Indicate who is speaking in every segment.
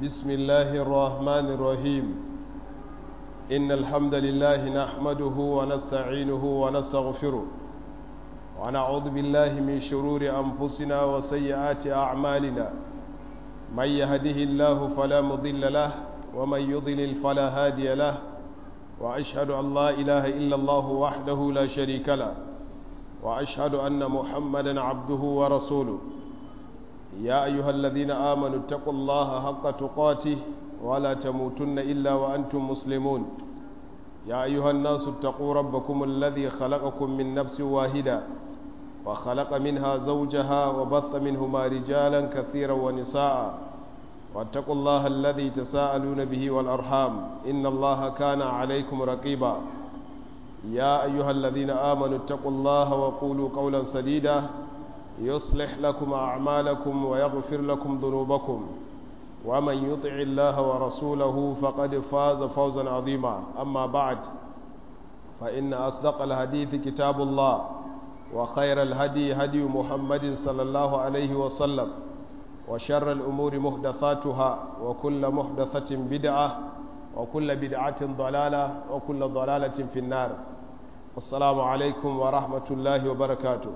Speaker 1: بسم الله الرحمن الرحيم إن الحمد لله نحمده ونستعينه ونستغفره ونعوذ بالله من شرور أنفسنا وسيئات أعمالنا من يهده الله فلا مضل له ومن يضلل فلا هادي له وأشهد أن لا إله إلا الله وحده لا شريك له وأشهد أن محمدا عبده ورسوله يا أيها الذين آمنوا اتقوا الله حق تقاته ولا تموتن إلا وأنتم مسلمون يا أيها الناس اتقوا ربكم الذي خلقكم من نفس واحدة وخلق منها زوجها وبث منهما رجالا كثيرا ونساء واتقوا الله الذي تساءلون به والأرحام إن الله كان عليكم رقيبا يا أيها الذين آمنوا اتقوا الله وقولوا قولا سديدا يصلح لكم أعمالكم ويغفر لكم ذنوبكم ومن يطع الله ورسوله فقد فاز فوزا عظيما أما بعد فإن أصدق الحديث كتاب الله وخير الهدي هدي محمد صلى الله عليه وسلم وشر الأمور محدثاتها وكل محدثة بدعة وكل بدعة ضلالة وكل ضلالة في النار السلام عليكم ورحمة الله وبركاته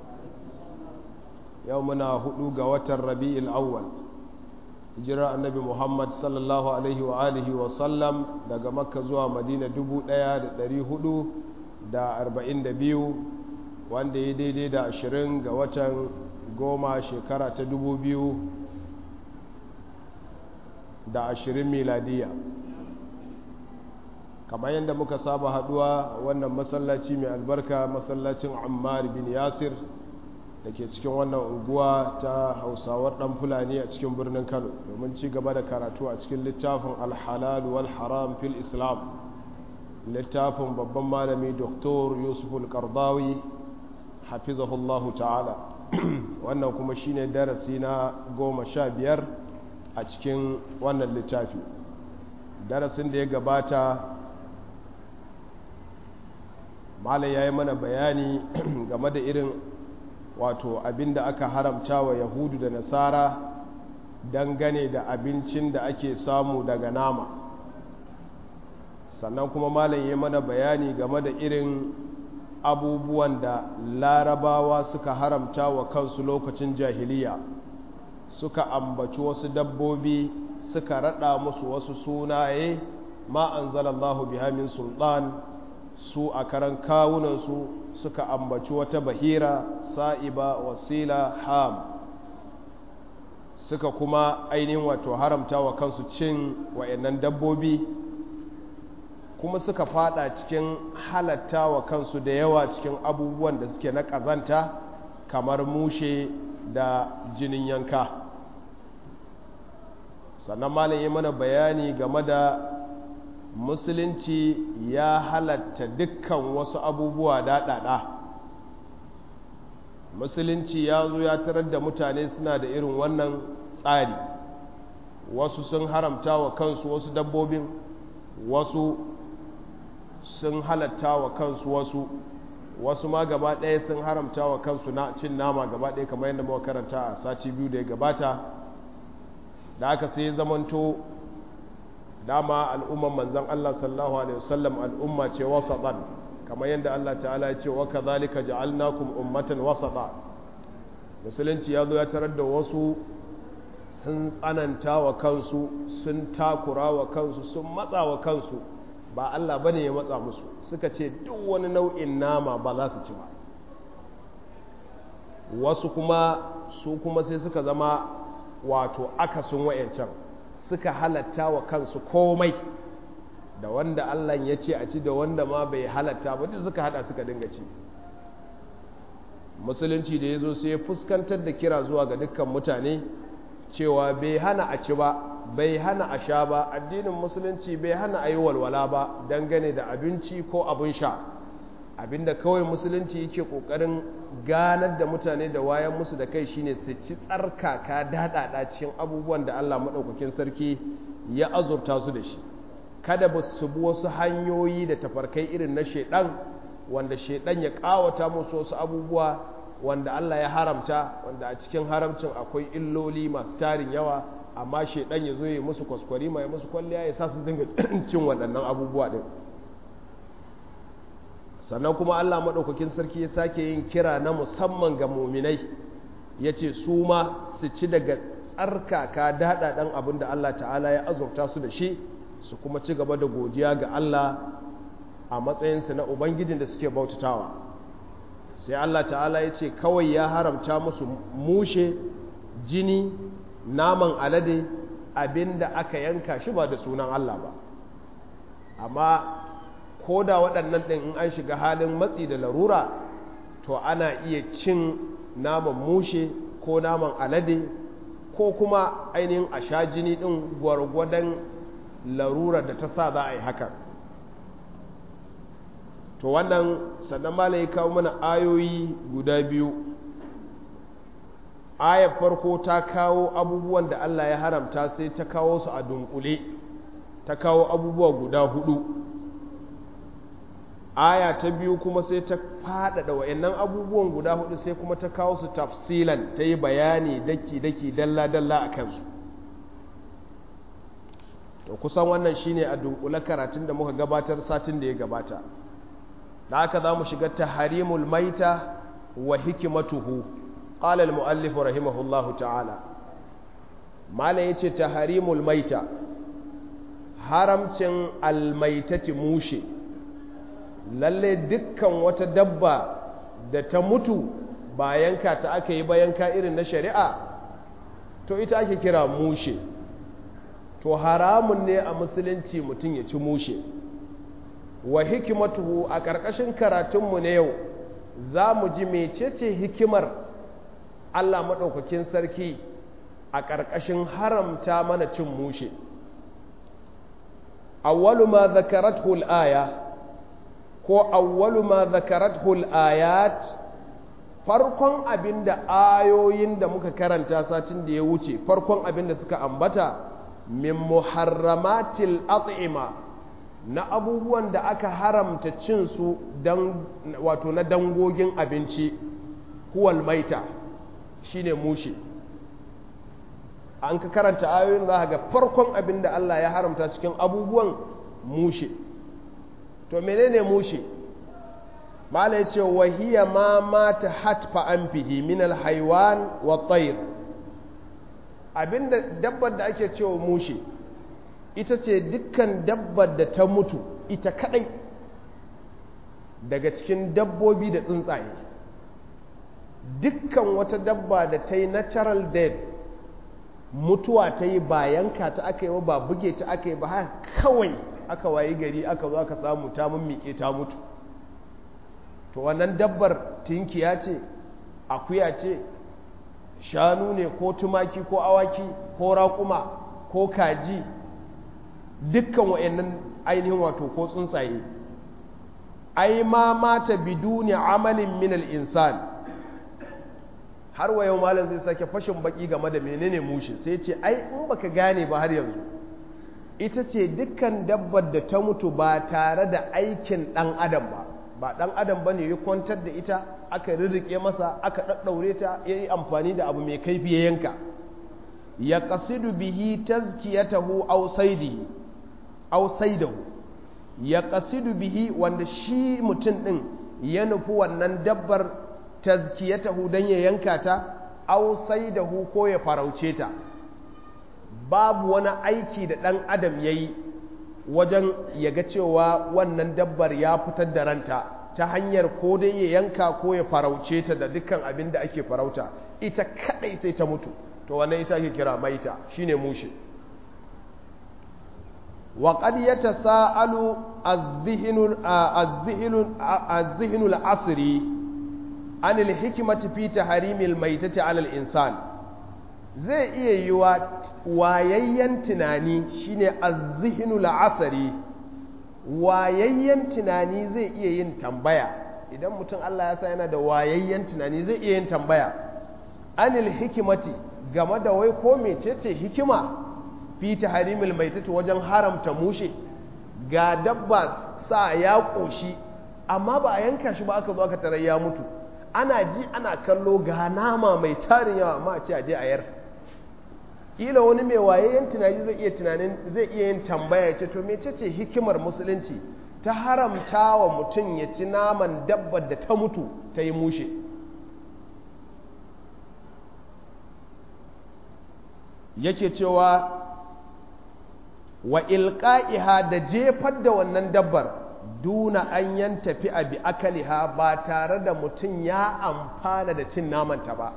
Speaker 1: يومنا هدوغ وتر ربيع الأول hijira annabi muhammad sallallahu alaihi wa alihi wa sallam daga makka zuwa madina 1442 wanda ya daidai da 20 ga watan goma shekara ta 2020 miladiya kamar yadda muka saba haduwa wannan masallaci mai albarka masallacin ammar bin yasir da ke cikin wannan unguwa ta hausawar dan fulani a cikin birnin kano domin ci gaba da karatu a cikin littafin alhalal wal haram fil islam littafin babban malami doktor yusuf al-qardawi hafizahullahu ta'ala wannan kuma shine darasi na goma sha biyar a cikin wannan littafi darasin da ya gabata malam ya yi mana bayani game da irin wato abinda aka haramta wa yahudu da nasara dangane da abincin da ake samu daga nama sannan kuma malam ya mana bayani game da irin abubuwan da larabawa suka haramta wa kansu lokacin jahiliya suka ambaci wasu dabbobi suka rada musu wasu sunaye ma anzalallahu biha min sultan su a karan kawunansu suka ambaci wata bahira sa'iba wasila ham suka kuma ainihin wato haramta wa kansu cin wa'annan dabbobi kuma suka fada cikin halatta wa kansu da yawa cikin abubuwan da suke na ƙazanta kamar mushe da jinin yanka sannan malam yi mana bayani game da musulunci ya halatta dukkan wasu abubuwa daɗaɗa musulunci ya zo ya tarar da mutane suna da irin wannan tsari wasu sun haramta wa kansu wasu dabbobin wasu sun halatta wa kansu wasu wasu ma gaba ɗaya sun haramta wa kansu na cin nama gaba ɗaya kamar yadda muka karanta a sati biyu da ya gabata da aka sai zamanto dama al'umman manzan Allah sallallahu Alaihi wasallam al'umma ce wasaɗan kamar yadda Allah ta'ala ya ce wa ka zalika ja'alnakum ummatan wasaɗa musulunci ya zo ya tarar da wasu sun tsananta wa kansu sun takura wa kansu sun matsa wa kansu ba Allah bane ya matsa musu suka ce duk wani nau'in nama ba za su ci ba wasu kuma su kuma sai suka zama wato akasin wayancan suka halatta wa kansu komai da wanda Allah ya ce a ci da wanda ma bai halatta ba duk suka hada suka dinga ci musulunci da ya zo sai ya fuskantar da kira zuwa ga dukkan mutane cewa bai hana a ci ba bai hana a sha ba addinin musulunci bai hana a yi walwala ba dangane da abinci ko abin sha abinda kawai musulunci yake kokarin ganar da mutane da wayan musu da kai shine su ci tsarkaka daɗaɗa cikin abubuwan da Allah maɗaukakin sarki ya azurta su da shi kada ba su bi wasu hanyoyi da tafarkai irin na shaidan wanda shaidan ya ƙawata musu wasu abubuwa wanda Allah ya haramta wanda a cikin haramcin akwai illoli masu tarin yawa amma shaidan ya zo ya musu kwaskwari mai musu kwalliya ya sa su dinga cin waɗannan abubuwa ɗin sannan kuma allah maɗaukakin sarki ya sake yin kira na musamman ga muminai ya ce su ma su ci daga tsarkaka daɗaɗen abin da allah ta'ala ya azurta su da shi su kuma ci gaba da godiya ga allah a matsayinsu na ubangijin da suke bautatawa sai allah ta'ala ya ce kawai ya haramta musu mushe jini naman alade abin da aka yanka shi ba da sunan allah ba amma ko da waɗannan ɗin in an shiga halin matsi da larura to ana iya cin naman mushe ko naman alade ko kuma ainihin a sha jini ɗin gwargwadon larura da ta sa za a yi hakan to wannan sannan mala ya kawo mana ayoyi guda biyu ayar farko ta kawo abubuwan da Allah ya haramta sai ta kawo su a dunkule ta kawo abubuwa guda hudu aya ta biyu kuma sai ta faɗaɗa wa'annan abubuwan guda hudu sai kuma ta kawo su tafsilan ta yi bayani daki-daki dalla-dalla a kansu to kusan wannan shine a dunkule karatun da muka gabatar satin da ya gabata da haka za mu shiga taharimul maita wa hikimatuhu qala al-muallif rahimahullahu ta'ala mala yace taharimul maita haramcin almaitati mushe lalle dukkan wata dabba da ta mutu ba yanka ta aka yi ba yanka irin na shari'a to ita ake kira mushe to haramun ne a musulunci mutum ya ci mushe wa hikimatuhu a ƙarƙashin karatunmu na yau za mu ji mecece hikimar Allah maɗaukakin sarki a ƙarƙashin haramta mana cin mushe awwalu ma zakarathu al-aya ko awwalu ma zakarathu al-ayat farkon abinda ayoyin da muka karanta satin da ya wuce farkon abinda suka ambata min muharramatil at'ima na abubuwan da aka haramta cin su dan wato na dangogin abinci huwal maita shine mushi an ka karanta ayoyin za ga farkon abin da Allah ya haramta cikin abubuwan mushe to menene mushe mala ya ce wahiya ma mata hatfa an fihi min alhaiwan wa tayr abinda dabbar da ake cewa mushe ita ce dukkan dabbar da ta mutu ita kadai daga cikin dabbobi da tsuntsaye dukkan wata dabba da ta yi natural death mutuwa ta yi ba yanka ta aka yi ba buge ta aka yi ba haka kawai aka wayi gari aka zo aka samu ta mummike ta mutu to wannan dabbar tinkiya ce akuya ce shanu ne ko tumaki ko awaki ko raƙuma ko kaji dukkan wa'annan ainihin wato ko tsuntsaye ai ma mata biduni amalin min al-insan har wa yau malam zai sake fashin baki game da menene mushe sai ce ai in baka gane ba har yanzu ita ce dukkan dabbar da ta mutu ba tare da aikin dan adam ba ba dan adam ba ne ya kwantar da ita aka rirrike masa aka ɗaɗɗaure ta ya yi amfani da abu mai kaifi ya yanka ya kasidu bihi tazkiyatahu aw saidihi aw saidahu ya kasidu bihi wanda shi mutum ɗin ya nufi wannan dabbar tazkiyatahu dan ya yanka ta aw saidahu ko ya farauce ta babu wani aiki da ɗan adam ya yi wajen ya ga cewa wannan dabbar ya fitar da ranta ta hanyar ko dai ya yanka ko ya farauce ta da dukkan abin da ake farauta ita kadai sai ta mutu to wannan ita ake kira maita shine mushe wa qad yatasaalu az-zihnu az-zihnu az-zihnu al-asri an al-hikmati fi tahrimil maitati 'ala al-insan zai iya yi wa wayayyen tunani shine az-zihnu al-asri wayayyen tunani zai iya yin tambaya idan mutum Allah ya sa yana da wayayyen tunani zai iya yin tambaya anil hikimati game da wai ko mecece hikima fi tahrimil maitati wajen haramta mushe ga dabba sa ya koshi amma ba a yanka shi ba aka zo aka tarar ya mutu ana ji ana kallo ga nama mai tarin yawa amma a ce a je a yar kila wani mai wayayyen tunani zai iya tunanin zai iya yin tambaya ce to mecece hikimar musulunci ta haramta wa mutum ya ci naman dabbar da ta mutu ta yi mushe yake cewa wa ilqa'iha da jefar da wannan dabbar duna an yan tafi a bi akaliha ba tare da mutum ya amfana da cin namanta ba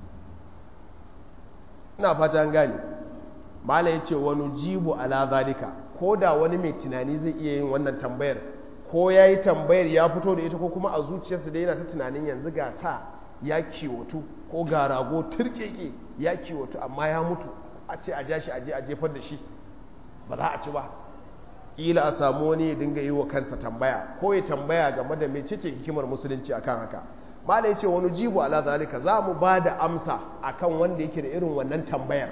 Speaker 1: ina fata gani mala ya ce wani jibu ala zalika ko da wani mai tunani zai iya yin wannan tambayar ko ya yi tambayar ya fito da ita ko kuma a zuciyarsa da yana ta tunanin yanzu ga sa ya kiwotu ko ga rago turkeke ya kiwotu amma ya mutu a ce a ja shi aje a jefar da shi ba za a ci ba ƙila a samu wani ya dinga yi wa kansa tambaya ko ya tambaya game da mai cece hikimar musulunci akan haka mala ya ce wani jibu ala zalika za mu ba da amsa akan wanda yake da irin wannan tambayar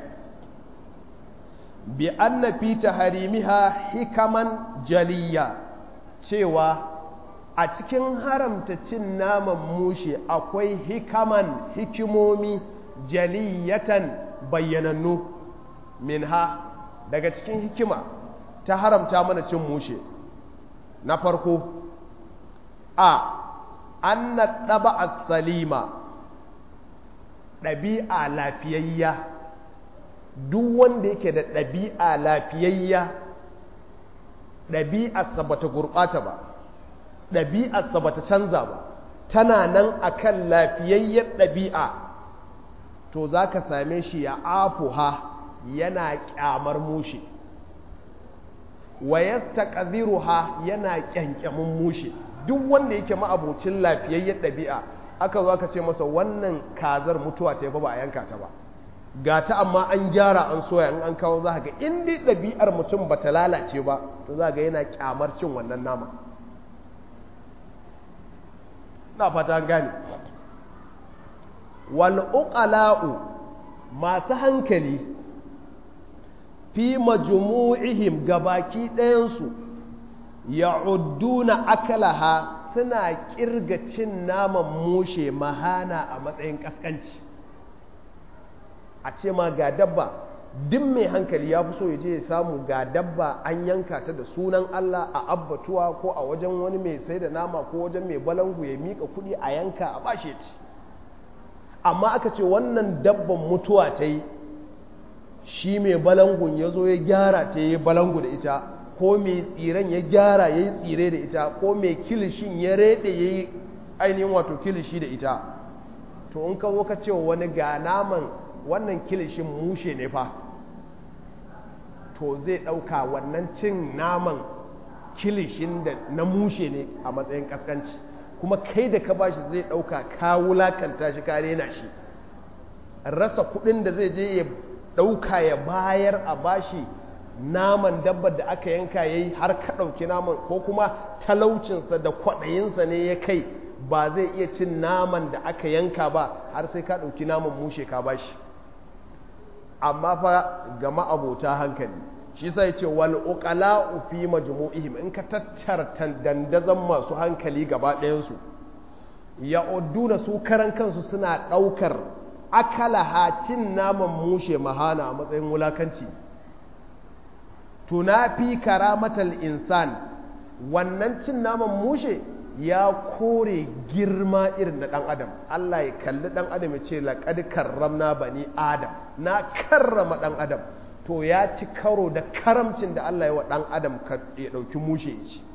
Speaker 1: bi anna fi taharimiha hikaman jaliya cewa a cikin haramta cin naman mushe akwai hikaman hikimomi jaliyatan bayyanannu minha daga cikin hikima ta haramta mana cin mushe na farko a anna ɗaba salima ɗabi'a lafiyayya duk wanda yake da ɗabi'a lafiyayya ɗabi'arsa ba ta gurɓata ba ɗabi'arsa ba ta canza ba tana nan akan lafiyayyar ɗabi'a to za ka same shi ya afuha yana ƙyamar mushe wa yastaqdhiruha yana ƙyanƙyamin mushe duk wanda yake ma'abocin lafiyayyar ɗabi'a aka zo aka ce masa wannan kazar mutuwa ce ba ba a yanka ta ba ga ta amma an gyara an soya in an kawo za ga in dai ɗabi'ar mutum ba ta lalace ba to za ga yana kyamar cin wannan nama na fata gane wal uqala'u masu hankali fi majmu'ihim gabaki ɗayansu ya'udduna akalaha suna kirga cin naman mushe mahana a matsayin kaskanci a ce ma ga dabba duk mai hankali ya fi so ya je ya samu ga dabba an yanka ta da sunan Allah a abbatuwa ko a wajen wani mai sai da nama ko wajen mai balangu ya mika kuɗi a yanka a bashe ci amma aka ce wannan dabban mutuwa ta yi shi mai balangun ya zo ya gyara ta yi balangu da ita ko mai tsiren ya gyara ya yi tsire da ita ko mai kilishin ya rede ya yi ainihin wato kilishi da ita to in ka zo ka ce wani ga naman wannan kilishin mushe ne fa to zai ɗauka wannan cin naman kilishin da na mushe ne a matsayin kaskanci kuma kai da ka bashi zai ɗauka ka wulakanta shi ka rena shi rasa kuɗin da zai je ya ɗauka ya bayar a bashi naman dabbar da aka yanka ya yi har ka ɗauki naman ko kuma talaucinsa da kwaɗayinsa ne ya kai ba zai iya cin naman da aka yanka ba har sai ka ɗauki naman mushe ka bashi amma fa ga ma'abota hankali shi sai ce wal uqala'u fi majmu'ihim in ka tattara dandazan masu hankali gaba ɗayansu ya udduna su karan kansu suna ɗaukar akala cin naman mushe mahana a matsayin wulakanci tunafi karamatal insan wannan cin naman mushe ya kore girma irin na ɗan adam Allah ya kalli ɗan adam ya ce laƙad karramna bani adam na karrama ɗan adam to ya ci karo da karamcin da Allah ya wa ɗan adam ya ɗauki mushe ya ci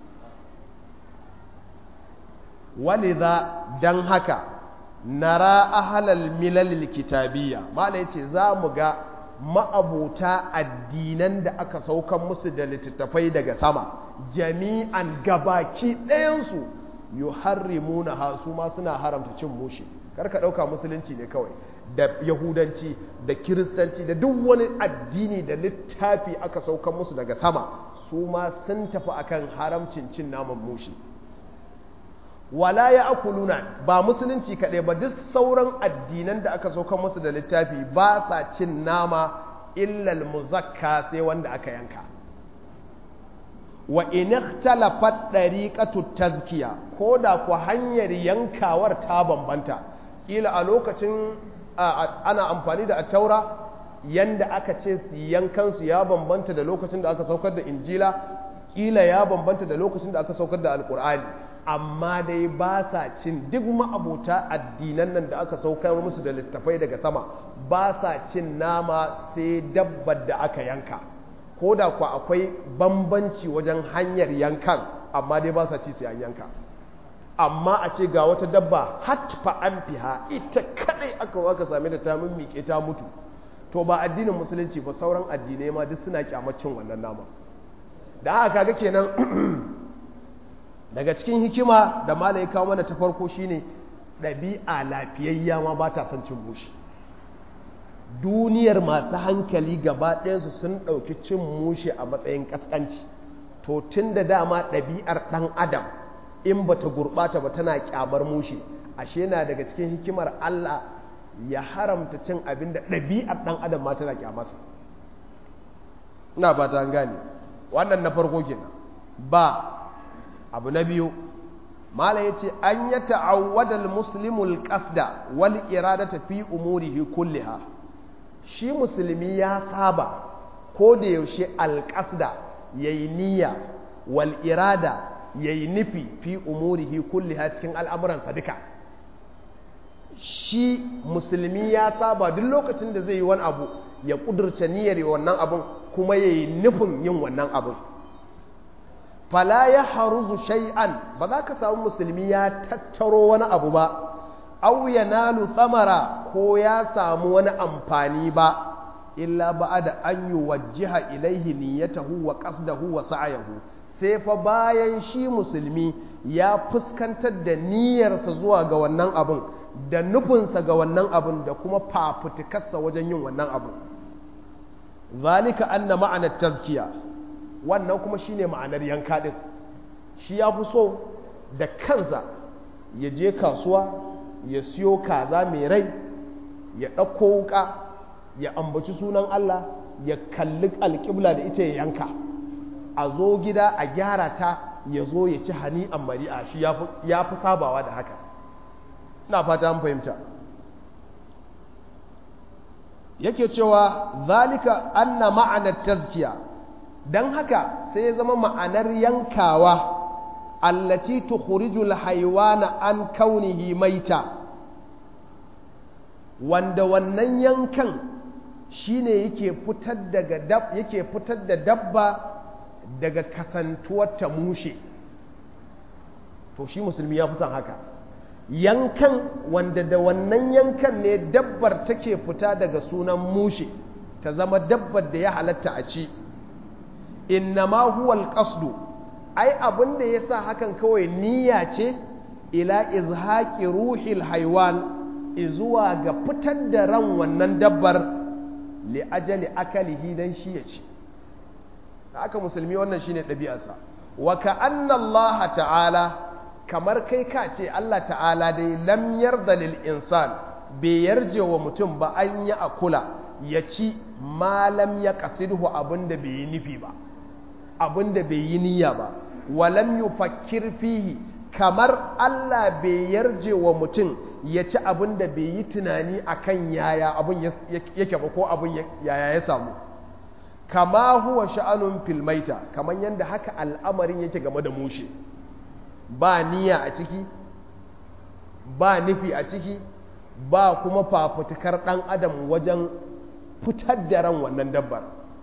Speaker 1: waliza don haka nara ahalal milalil kitabiyya mala ya ce za mu ga ma'abuta addinan da aka saukan musu da littattafai daga sama jami'an gabaki ɗayansu yu harrimuna ha su ma suna haramta cin mushe karka ɗauka musulunci ne kawai da yahudanci da kiristanci da duk wani addini da littafi aka saukan musu daga sama su ma sun tafi akan haramcin cin naman mushe wala ya akuluna ba musulunci kaɗai ba duk sauran addinan da aka saukan musu da littafi ba sa cin nama illal muzakka sai wanda aka yanka wa in ikhtalafat dariqatu tazkiya ko da ku hanyar yankawar ta bambanta kila a lokacin ana amfani da attaura yanda aka ce su yankansu ya bambanta da lokacin da aka saukar da injila kila ya bambanta da lokacin da aka saukar da alkur'ani amma dai ba sa cin duk ma'abota addinan nan da aka saukar musu da littafai daga sama ba sa cin nama sai dabbar da aka yanka ko da ku akwai bambanci wajen hanyar yankan amma dai ba sa ci sai an yanka amma a ce ga wata dabba hatfa an fiha ita kadai aka aka same ta ta miƙe ta mutu to ba addinin musulunci ba sauran addinai ma duk suna kyamacin wannan nama da haka kaga kenan daga cikin hikima da malai kawo mana ta farko shine ɗabi'a lafiyayya ma ba ta son cin mushi duniyar masu hankali gaba ɗayansu sun ɗauki cin mushi a matsayin ƙasƙanci to tun da dama ɗabi'ar ɗan adam in ba ta gurɓata ba tana ƙyamar mushi ashe na daga cikin hikimar Allah ya haramta cin abin da ɗabi'ar ɗan adam ma tana ƙyamarsa ina ba ta gane wannan na farko kenan ba abu na biyu mala ya ce an ya ta'awwadal muslimul qasda wal iradata fi umurihi kulliha shi musulmi ya saba ko da yaushe alƙasda yayi niyya wal irada yayi nufi fi umurihi kulliha cikin al'amuransa duka shi musulmi ya saba duk lokacin da zai yi wani abu ya kudurce niyyar wannan abun kuma yayi nufin yin wannan abun fala ya haruzu shay'an ba za ka samu musulmi ya tattaro wani abu ba aw yanalu thamara ko ya samu wani amfani ba illa ba'da an yuwajjiha ilaihi niyyatahu wa qasdahu wa sa'yahu sai fa bayan shi musulmi ya fuskantar da niyyarsa zuwa ga wannan abun da nufinsa ga wannan abun da kuma fafutukarsa wajen yin wannan abun zalika anna ma'ana tazkiya wannan kuma shine ma'anar yanka din shi ya fi so da kansa ya je kasuwa ya siyo kaza mai rai ya ɗauko wuka ya ambaci sunan Allah ya kalli alƙibla da ita ya yanka a zo gida a gyara ta ya zo ya ci hani mari'a shi ya fi sabawa da haka na fata an fahimta yake cewa zalika anna ma'anar tazkiya don haka sai ya zama ma'anar yankawa allati tukhrijul haywana an kaunihi maita wanda wannan yankan shine yake fitar daga dab yake fitar da dabba daga kasantuwar ta mushe to shi musulmi ya fi son haka yankan wanda da wannan yankan ne dabbar take fita daga sunan mushe ta zama dabbar da ya halatta a ci innama huwa alqasdu ai abin da yasa hakan kawai niyya ce ila izhaqi ruhil haywan izuwa ga fitar da ran wannan dabbar li ajali akalihi dan shi ya ci haka musulmi wannan shine ɗabi'arsa wa ka'anna Allah ta'ala kamar kai ka ce Allah ta'ala dai lam yarda lil insan bai yarje wa mutum ba an yi akula ya ci malam ya kasidhu abinda bai yi nufi ba abinda bai yi niyya ba walam yufakkir fihi kamar Allah bai yarje wa mutum ya ci abinda bai yi tunani akan yaya abin yake ba ko abin yaya ya samu kama huwa sha'anun filmaita kamar yadda haka al'amarin yake game da mushe ba niyya a ciki ba nufi a ciki ba kuma fafutukar ɗan adam wajen fitar da ran wannan dabbar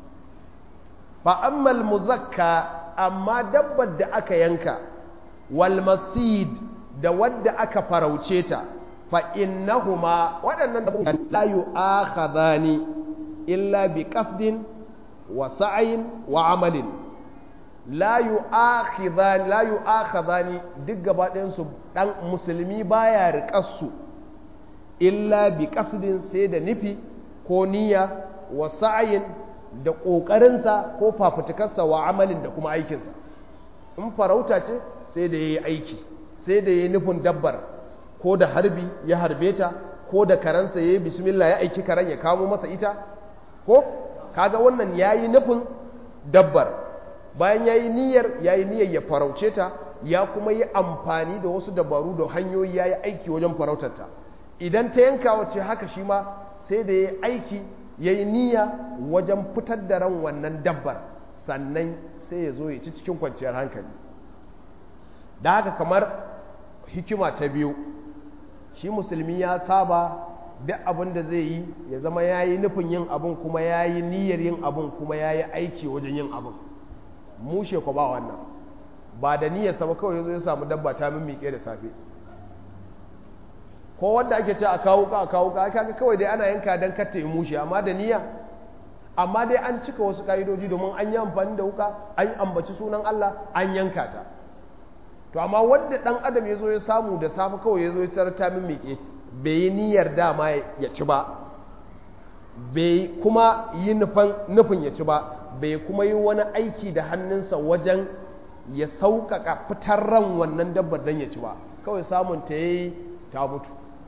Speaker 1: fa ammal muzakka amma dabbar da aka yanka wal masid da wadda aka farauce ta fa innahuma waɗannan da la yu'akhadhani illa bi qasdin wa sa'in wa amalin la yu'akhidhani la yu'akhadhani duk gaba ɗayan su dan musulmi baya riƙar su illa bi qasdin sai da nufi ko niyya wa sa'in da ƙoƙarinsa ko fafutukarsa wa amalin da kuma aikinsa in farauta ce sai da yayi aiki sai da yayi nufin dabbar ko da harbi ya harbe ta ko da karansa yayi bismillah ya aiki karan ya kamo masa ita ko kaga wannan yayi nufin dabbar bayan yayi niyyar yayi niyyar ya farauce ta ya kuma yi amfani da wasu dabaru da hanyoyi yayi aiki wajen farautar ta idan ta yanka wace haka shi ma sai da yayi aiki ya yi niyya wajen fitar da ran wannan dabbar sannan sai ya zo ya ci cikin kwanciyar hankali da haka kamar hikima ta biyu shi musulmi ya saba duk abin da zai yi ya zama ya yi nufin yin abin kuma ya yi niyyar yin abin kuma ya yi aiki wajen yin abin mushe ku ba wannan ba da niyyar sama kawai ya zo ya samu dabba ta mimmiƙe da safe ko wanda ake ce a kawo ka a kawo ka kaga kawai dai ana yanka don katta yi mushe amma da niyya amma dai an cika wasu ka'idoji domin an yi amfani da wuka an yi ambaci sunan Allah an yanka ta to amma wanda dan adam ya zo ya samu da safe kawai ya zo ya tarar ta mimmiƙe bai yi niyyar dama ya ci ba bai kuma yi nufin ya ci ba bai kuma yi wani aiki da hannunsa wajen ya sauƙaƙa fitar ran wannan dabbar don ya ci ba kawai samun ta yi ta mutu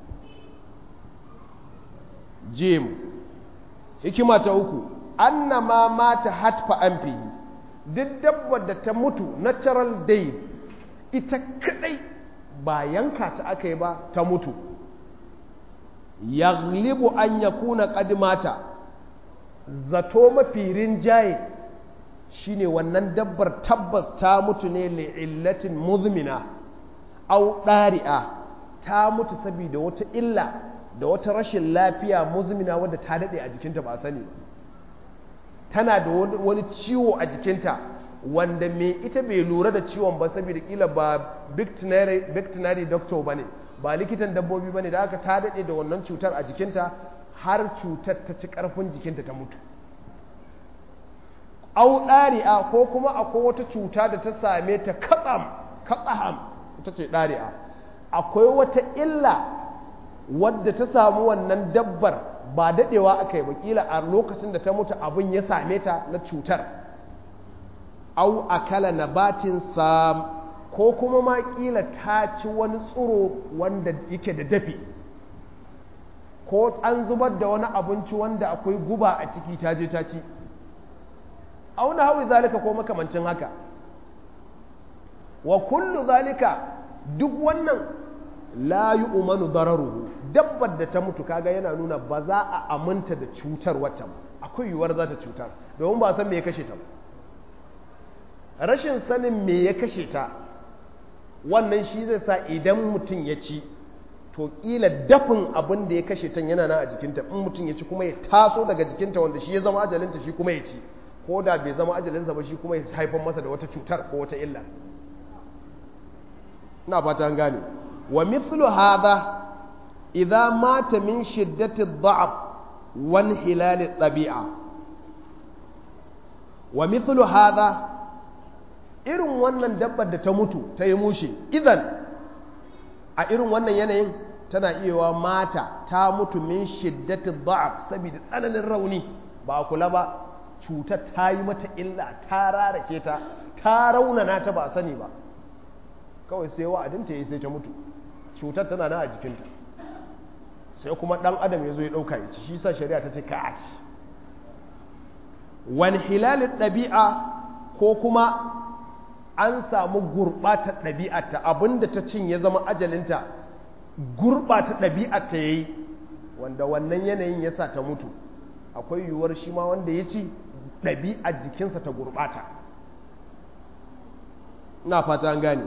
Speaker 1: jim hikima ta uku annama mata hatfa anfihi duk dabbar da ta mutu natural day ita kadai ba yanka ta aka yi ba ta mutu yaglibu an yakuna qad mata zato mafi rinjaye shine wannan dabbar tabbas ta mutu ne li'illatin muzmina au ɗari'a ta mutu saboda wata illa da wata rashin lafiya muzmina wadda ta daɗe a jikinta ba sani ba tana da wani ciwo a jikinta wanda me ita bai lura da ciwon ba saboda kila ba veterinary doctor ba ne ba likitan dabbobi ba ne da aka ta daɗe da wannan cutar a jikinta har cutar ta ci ƙarfin jikinta ta mutu au ɗari'a ko kuma akwai wata cuta da ta same ta katsam katsaham ita ce ɗari'a akwai wata illa wadda ta samu wannan dabbar ba daɗewa aka yi wakila a lokacin da ta mutu abin ya same ta na cutar au akala nabatin sam ko kuma ma ƙila ta ci wani tsiro wanda yake da dafi ko an zubar da wani abinci wanda akwai guba a ciki ta je ta ci auna hawi zalika ko makamancin haka wa kullu zalika duk wannan la yi umanu dararuhu dabbar da ta mutu kaga yana nuna ba za a aminta da cutar wata ba akwai yiwuwar za ta cutar domin ba san me ya kashe ta ba rashin sanin me ya kashe ta wannan shi zai sa idan mutum ya ci to kila dafin abin da ya kashe ta yana nan a jikinta in mutum ya ci kuma ya taso daga jikinta wanda shi ya zama ajalinta shi kuma ya ci ko da bai zama ajalinsa ba shi kuma ya haifar masa da wata cutar ko wata illa ina fata an gane wa mithlu hadha idza mata min shiddati dha'f wal hilal tabi'a wa mithlu hadha irin wannan dabbar da ta mutu ta yi mushe idan a irin wannan yanayin tana iya mata ta mutu min shiddati dha'f saboda tsananin rauni ba kula ba cutar ta yi mata illa ta rarake ta ta raunana ta ba sani ba kawai sai wa'adinta yi sai ta mutu cutar tana na a jikinta sai kuma ɗan adam ya zo ya ɗauka ya ci shi sa shari'a ta ce ka a ci wani hilalin ɗabi'a ko kuma an samu gurɓata ɗabi'ata abinda ta cin ya zama ajalinta gurɓata ɗabi'ata ya yi wanda wannan yanayin ya sa ta mutu akwai yiwuwar shi ma wanda ya ci ɗabi'ar jikinsa ta gurɓata na fata an gane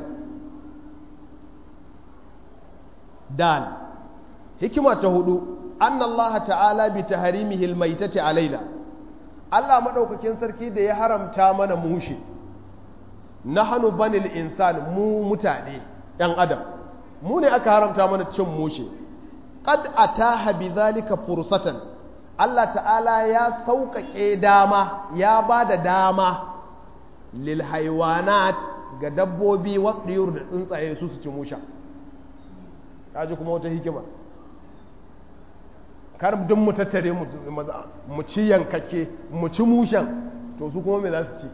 Speaker 1: dan hikima ta hudu an Allah ta'ala bi taharimihi almaitati alaina Allah madaukakin sarki da ya haramta mana mushe nahnu banil insan mu mutane yan adam mu ne aka haramta mana cin mushe qad ataha bidhalika fursatan Allah ta'ala ya sauƙaƙe dama ya ba da dama lil haiwanat ga dabbobi waɗiyar da tsuntsaye su su ci musha kaji kuma wata hikima kar duk mu tattare mu ci yankake mu ci mushan to su kuma me za su ci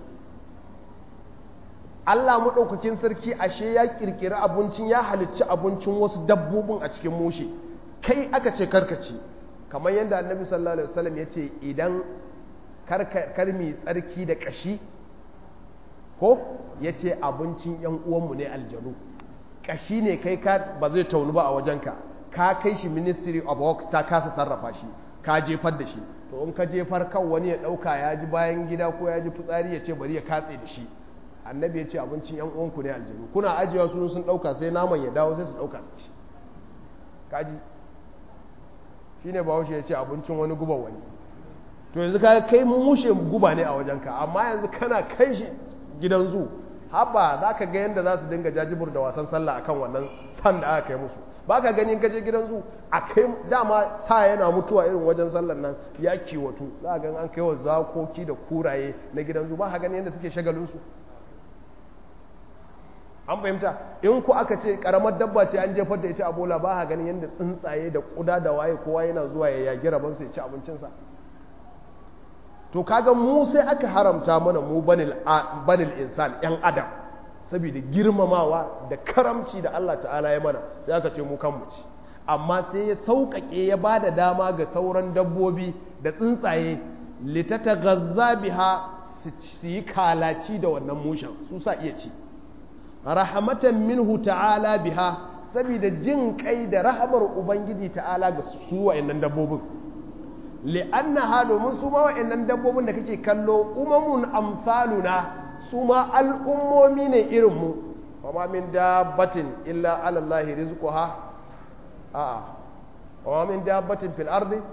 Speaker 1: Allah maɗaukakin sarki ashe ya ƙirƙiri abincin ya halicci abincin wasu dabbobin a cikin mushe kai aka ce karkaci kamar yadda annabi sallallahu alaihi wasallam ya ce idan karmi tsarki da ƙashi ko ya ce abincin ‘yan uwanmu ne aljanu ƙashi ne kai ka ba zai taunu ba a wajenka ka kai shi ministry of works ta kasa sarrafa shi ka jefar da shi to in ka jefar kan wani ya ɗauka ya ji bayan gida ko ya ji fitsari ya ce bari ya katse da shi annabi ya ce abincin yan uwanku ne aljanu kuna ajiyewa su sun ɗauka sai naman ya dawo sai su ɗauka su ci kaji shine bahaushe ya ce abincin wani guba wani to yanzu ka kai mushe guba ne a wajenka amma yanzu kana kai shi gidan zu haba za ka ga yadda za su dinga jajibur da wasan sallah akan wannan san da aka kai musu ba ka ganin kaje gidan zu a kai dama sa yana mutuwa irin wajen sallar nan ya kiwatu za ga an kai wa zakoki da kuraye na gidan zu ba ka gani yadda suke shagalinsu an fahimta in ku aka ce karamar dabba ce an jefar da ita a bola ba ka ganin yadda tsuntsaye da kuda da waye kowa yana zuwa ya yagi rabansa ya ci abincinsa to kaga mu sai aka haramta mana mu banil insan yan adam saboda girmamawa da karamci da Allah ta'ala ya mana sai aka ce mu kanmu ci amma sai ya sauƙaƙe ya ba da dama ga sauran dabbobi da tsuntsaye litata gazza biha su yi kalaci da wannan mushen su sa iya ci rahamatan minhu ta'ala biha saboda jin kai da rahamar ubangiji ta'ala ga su wa'annan dabbobin li'annaha domin su ma wa'annan dabbobin da kake kallo umamun amsaluna su ma al'ummomi ne irin mu wa min dabbatin illa ala Allah rizquha a'a wa min dabbatin fil ardi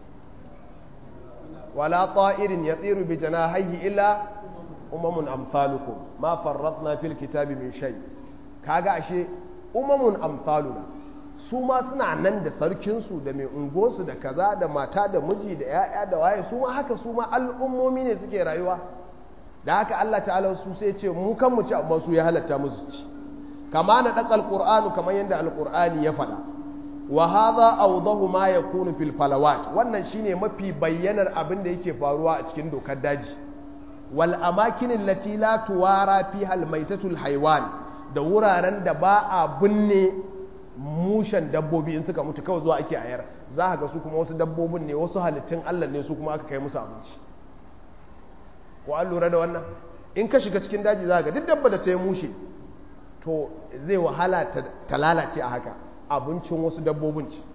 Speaker 1: wala ta'irin yatiru bi janahihi illa umamun amsalukum ma farratna fil kitabi min shay kaga ashe umamun amsaluna su ma suna nan da sarkinsu da mai ungosu da kaza da mata da miji da 'ya'ya da waye su ma haka su ma al'ummomi ne suke rayuwa da haka Allah ta'ala su sai ce mu kan mu ci amma su ya halatta musu ci kama na dakal qur'anu kamar yadda alqur'ani ya faɗa wa hadha awdahu ma yakunu fil falawat wannan shine mafi bayyanar abin da yake faruwa a cikin dokar daji wal amakin allati la tuwara fiha al maitatul haywan da wuraren da ba a binne mushen dabbobi in suka mutu kawai zuwa ake ayar za ka ga su kuma wasu dabbobin ne wasu halittun Allah ne su kuma aka kai musu abinci ko an lura da wannan in ka shiga cikin daji za ka ga duk dabba da ta yi mushe to zai wahala ta lalace a haka abincin wasu dabbobin ce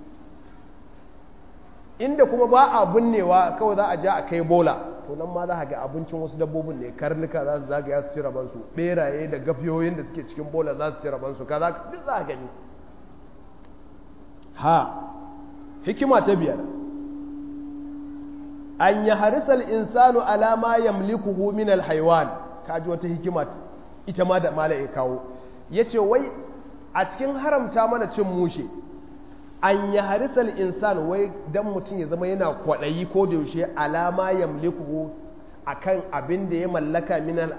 Speaker 1: inda kuma ba a binnewa kawai za a ja a kai bola to nan ma za a ga abincin wasu dabbobin ne karnuka za su zagaya su ci rabansu beraye da gafiyoyin da suke cikin bola za su ci rabansu kaza duk za a gani ha hikima ta biyar an yi harisal insanu alama yamlikuhu min alhaiwan kaji wata hikima ita ma da mala ya kawo ya ce wai a cikin haramta mana cin mushe an yi harisal insan wai dan mutum ya zama yana kwaɗayi ko da yaushe alama yamlikuhu akan abin da ya mallaka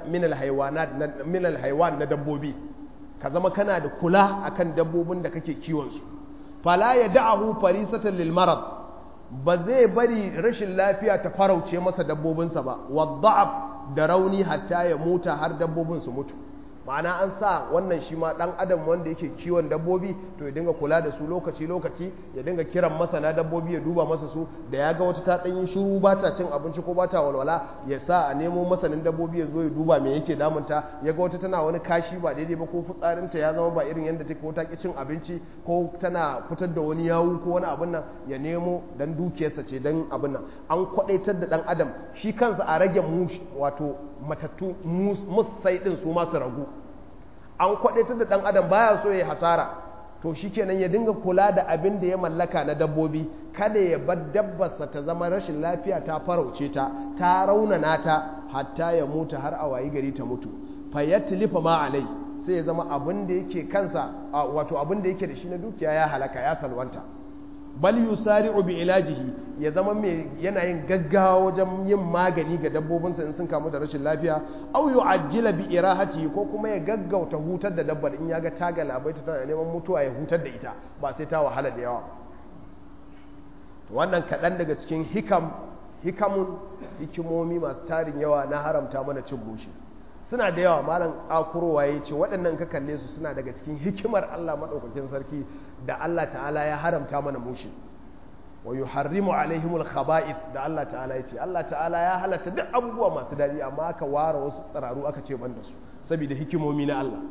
Speaker 1: min alhaiwan na dabbobi ka zama kana da kula akan dabbobin da kake kiwonsu fala ya da'ahu farisatan lil marad ba zai bari rashin lafiya ta farauce masa dabbobinsa ba wadda'ab da rauni hatta ya muta har dabbobin su mutu ma'ana an sa wannan shi ma dan adam wanda yake kiwon dabbobi to ya dinga kula da su lokaci lokaci ya dinga kiran masana dabbobi ya duba masa su da ya ga wata ta dan yin shiru ba ta cin abinci ko ba ta walwala ya sa a nemo masanin dabbobi ya zo ya duba me yake damunta ya ga wata tana wani kashi ba daidai ba ko fitsarinta ya zama ba irin yadda take ko ta ki cin abinci ko tana fitar da wani yawu ko wani abin nan ya nemo dan dukiyarsa ce dan abin nan an kwadaitar da dan adam shi kansa a rage mushi wato matattu musai din su masu ragu an kwadaitar da dan adam baya so ya hasara to shikenan ya dinga kula da abin da ya mallaka na dabbobi kada ya bar dabbarsa ta zama rashin lafiya ta farauce ta ta raunana ta hatta ya mutu har a wayi gari ta mutu fayatlifa ma alai sai ya zama abin da yake kansa wato abin da yake da shi na dukiya ya halaka ya salwanta bal yusari'u bi ilajihi ya zama mai yana yin gaggawa wajen yin magani ga dabbobinsa in sun kamu da rashin lafiya aw yu'ajjila bi irahati ko kuma ya gaggauta hutar da dabbar in ya ga ta galabaita tana neman mutuwa ya hutar da ita ba sai ta wahala da yawa wannan kaɗan daga cikin hikam hikamun hikimomi masu tarin yawa na haramta mana cin mushi suna da yawa malam tsakurowa ya ce waɗannan ka kalle su suna daga cikin hikimar Allah maɗaukakin sarki da Allah ta'ala ya haramta mana mushi wa yuharrimu alaihimul khaba'ith da Allah ta'ala ya ce Allah ta'ala ya halatta duk abubuwa masu daɗi amma aka ware wasu tsararu aka ce ban da su saboda hikimomi na Allah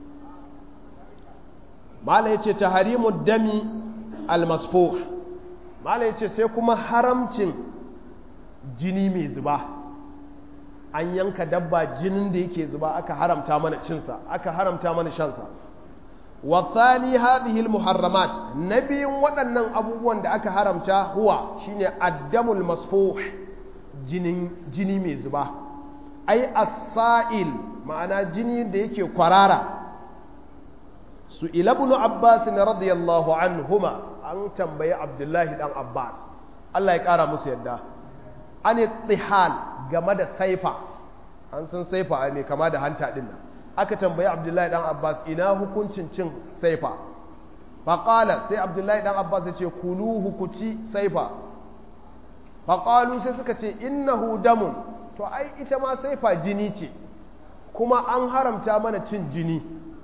Speaker 1: malam ya ce taharimu dami almasfuh malam ya ce sai kuma haramcin jini mai zuba an yanka dabba jinin da yake zuba aka haramta mana cinsa aka haramta mana shansa wathani hadhihi almuharramat nabiyin waɗannan abubuwan da aka haramta huwa shine addamul masfuh jinin jini mai zuba ai as-sa'il ma'ana jini da yake kwarara su ila ibn abbas radiyallahu anhuma an tambayi abdullahi dan abbas Allah ya kara musu yadda an tihal game da saifa an san saifa a mai kama da hanta din nan aka tambayi abdullahi dan abbas ina hukuncin cin saifa faƙala sai abdullahi dan abbas ya ce kuluhu ku ci saifa faƙalu sai suka ce innahu damun to ai ita ma saifa jini ce kuma an haramta mana cin jini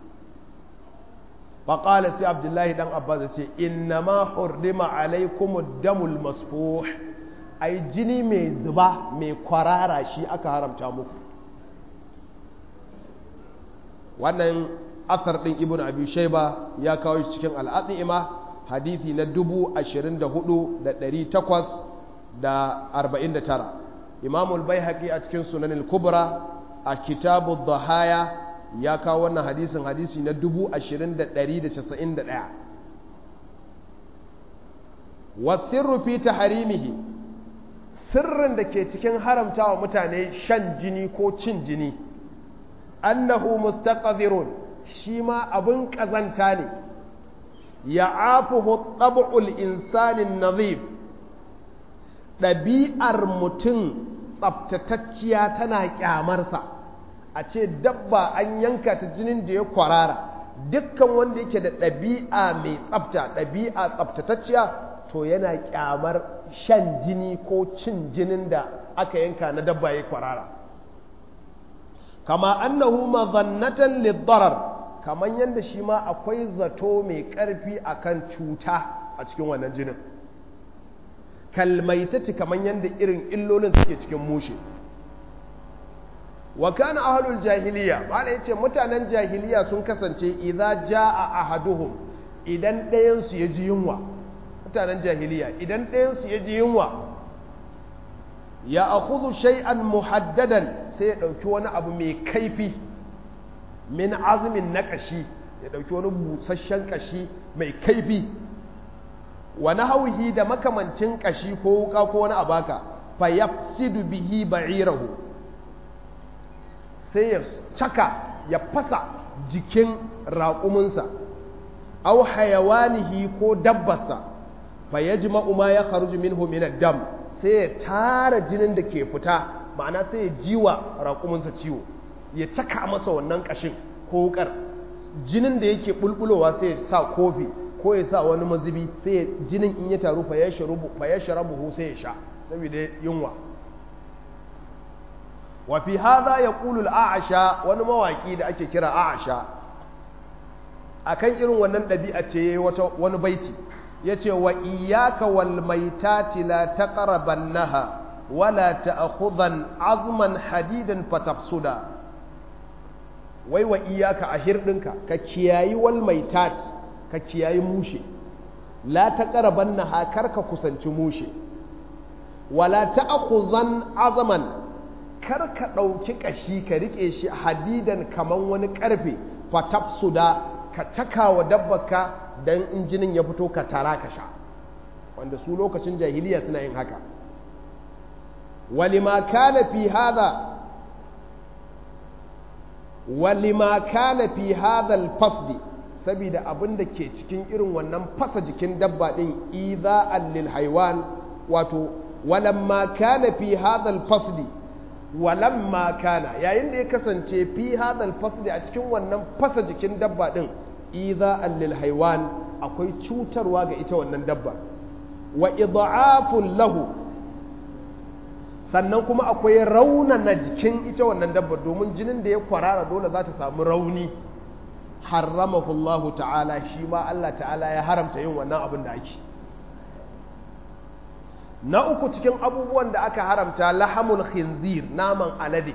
Speaker 1: faƙala sai abdullahi dan abbas ya ce innama hurrima alaikumud damul masfuh ai jini mai zuba mai kwarara shi aka haramta muku wannan athar ɗin ibn abi shaiba ya kawo shi cikin al'adima hadithi na 24,849 imamul bai a cikin sunanin kubra a kitabu dhahaya ya kawo wannan hadisin hadisi na 20,191 wasirru fi taharimihi sirrin da ke cikin haramta wa mutane shan jini ko cin jini annahu mustaqdirun shi ma abin kazanta ne ya afuhu tab'ul insanin nazif ɗabi'ar mutum tsabtatacciya tana ƙyamarsa a ce dabba an yanka ta jinin da ya kwarara dukkan wanda yake da ɗabi'a mai tsabta ɗabi'a tsabtatacciya to yana ƙyamar shan jini ko cin jinin da aka yanka na dabba ya kwarara kama annahu mazannatan liddarar kaman yadda shi ma akwai zato mai ƙarfi akan cuta a cikin wannan jinin kalmaitati kaman yadda irin illolin suke cikin mushe wa kana ahlul jahiliya mala yace mutanen jahiliya sun kasance idza jaa ahaduhum idan ɗayan su ya ji yunwa mutanen jahiliya idan ɗayan su ya ji yunwa ya akhudhu shay'an muhaddadan sai ya ɗauki wani abu mai kaifi min azumin na ƙashi ya ɗauki wani busasshen ƙashi mai kaifi wani hauhi da makamancin ƙashi ko wuka ko wani abaka fa yafsidu bihi ba'irahu sai ya caka ya fasa jikin raƙuminsa au hayawanihi ko dabbarsa fa yajma'u ma ya kharuju minhu min ad-dam sai ya tara jinin da ke fita ma'ana sai ya jiwa raƙuminsa ciwo ya caka masa wannan ƙashin ko wukar jinin da yake bulbulowa sai ya sa kofi ko ya sa wani mazubi sai ya jinin in ya taru fa ya sharabu sai ya sha saboda yunwa wa fi hadha yaqulu al-a'sha wani mawaki da ake kira a'sha akan irin wannan ɗabi'a ce yayi wata wani baiti yace wa iyyaka wal maitati la taqrabannaha wala ta'khudhan azman hadidan fatafsuda wai wa iyaka a hirdinka ka kiyayi wal maitat ka kiyayi mushe la taqrabannaha karka kusanci mushe wala ta'khudhan azman karka dauki kashi ka rike shi hadidan kaman wani karfe fatafsuda ka cakawa dabbaka dan injinin ya fito ka tara ka sha wanda su lokacin jahiliya suna yin haka ولما كان في هذا ولما كان في هذا الفصل saboda abin da ke cikin irin wannan fasa jikin dabba din idha'an lil haywan wato walamma kana fi hadha al fasli walamma kana yayin da ya kasance fi hadha al fasli a cikin wannan fasa jikin dabba din idha'an lil haywan akwai cutarwa ga ita wannan dabba wa idha'afun lahu sannan kuma akwai raunana jikin ita wannan dabbar domin jinin da ya kwarara dole za ta samu rauni haramahu Allah ta'ala shi ma Allah ta'ala ya haramta yin wannan abin da ake na uku cikin abubuwan da aka haramta lahamul khinzir naman alade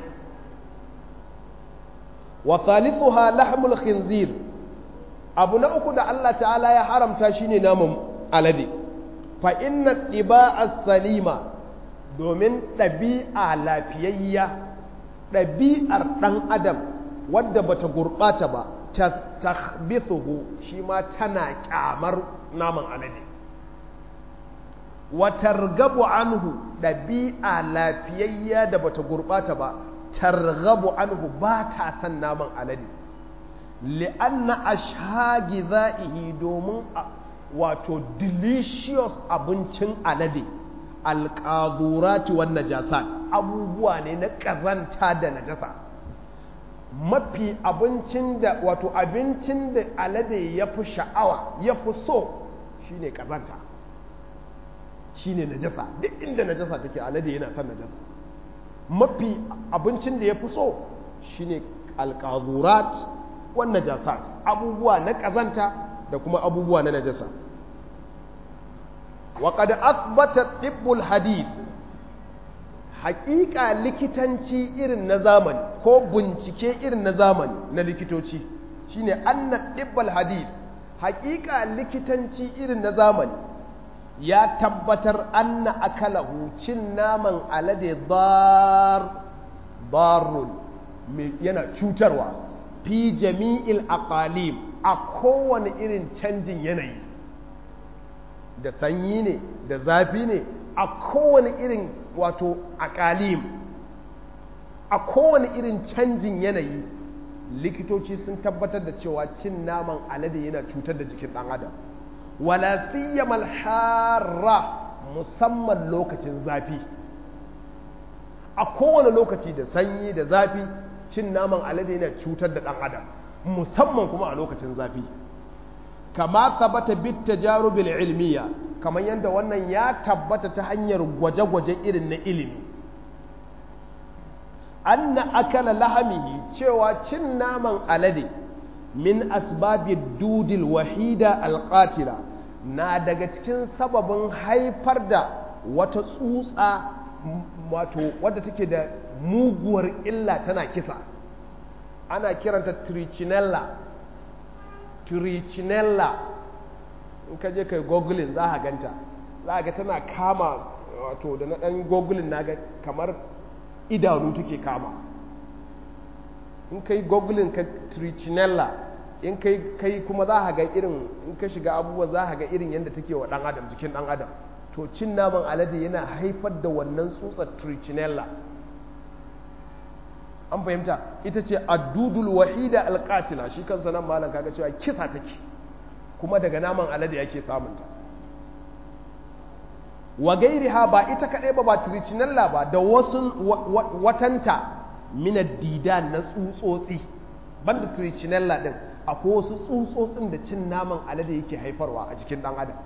Speaker 1: wa thalithuha lahamul khinzir abu na uku da Allah ta'ala ya haramta shine naman alade fa inna tiba'a salima domin ɗabi'a lafiyayya ɗabi'ar ɗan adam wadda bata gurɓata ba tastakhbithuhu shi ma tana kyamar naman alade wa targabu anhu ɗabi'a lafiyayya da bata gurɓata ba targabu anhu ba ta san naman alade li'anna ashagi za'ihi domin wato delicious abincin alade alƙazurati wan najasat abubuwa ne na ƙazanta da najasa mafi abincin da wato abincin da alade ya fi sha'awa ya fi so shine ƙazanta shine najasa duk inda najasa take alade yana son najasa mafi abincin da ya fi so shine alƙazurat wan najasat abubuwa na ƙazanta da kuma abubuwa na najasa وقد أثبت طب الحديث حقيقة likitanci irin na zamani ko bincike irin na zamani na likitoci shine anna dibbal hadith haƙiƙa likitanci irin na zamani ya tabbatar anna akalahu cin naman alade dar darun yana cutarwa fi jami'il aqalim a kowane irin canjin yanayi da sanyi ne da zafi ne a kowane irin wato akalim a kowane irin canjin yanayi likitoci sun tabbatar da cewa cin naman alade yana cutar da jikin ɗan adam wala siyamal harra musamman lokacin zafi a kowane lokaci da sanyi da zafi cin naman alade yana cutar da ɗan adam musamman kuma a lokacin zafi kama tabbata bit tajarubil ilmiya kamar yadda wannan ya tabbata ta hanyar gwaje-gwaje irin na ilimi anna akala lahamihi cewa cin naman alade min asbabi dudil wahida alqatila na daga cikin sababin haifar da wata tsutsa wato wadda take da muguwar illa tana kisa ana kiranta trichinella trichinella in ka je kai googling za a ganta za a ga tana kama wato da na ɗan googling na ga kamar idanu take kama in kai googling ka trichinella in kai kai kuma za a ga irin in ka shiga abubuwa za a ga irin yadda take wa ɗan adam jikin ɗan adam to cin naman alade yana haifar da wannan tsutsar trichinella an fahimta ita ce addudul wahida alqatila shi kansa nan malam kaga cewa kisa take kuma daga naman alade yake samunta wa gairiha ba ita kadai ba ba trichinella ba da wasu watanta min didan na tsutsotsi banda trichinella din akwai wasu tsutsotsin da cin naman alade yake haifarwa a jikin dan adam